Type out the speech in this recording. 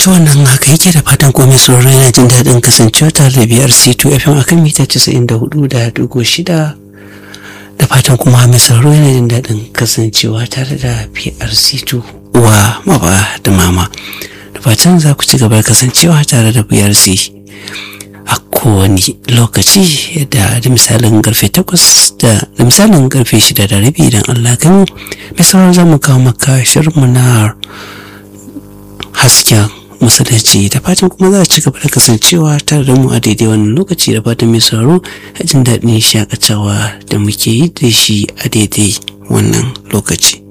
to wannan haka yake da fatan komai sauraro yana jin daɗin kasancewa tare da biyar c2 fm akan mita 94 da dugo shida da fatan kuma mai sauraro yana jin daɗin kasancewa tare da brc2 uwa maba da mama da fatan za ku ci gaba da kasancewa tare da brc a kowane lokaci da da misalin karfe takwas da da misalin karfe shida da rabi idan Allah kan mai sauraro za mu kawo maka shirinmu na hasken musulunci da fatan kuma za a ci gaba da kasancewa tare da mu a daidai wannan lokaci da fatan mai sauraro a jin daɗin shakatawa da muke yi da shi a daidai wannan lokaci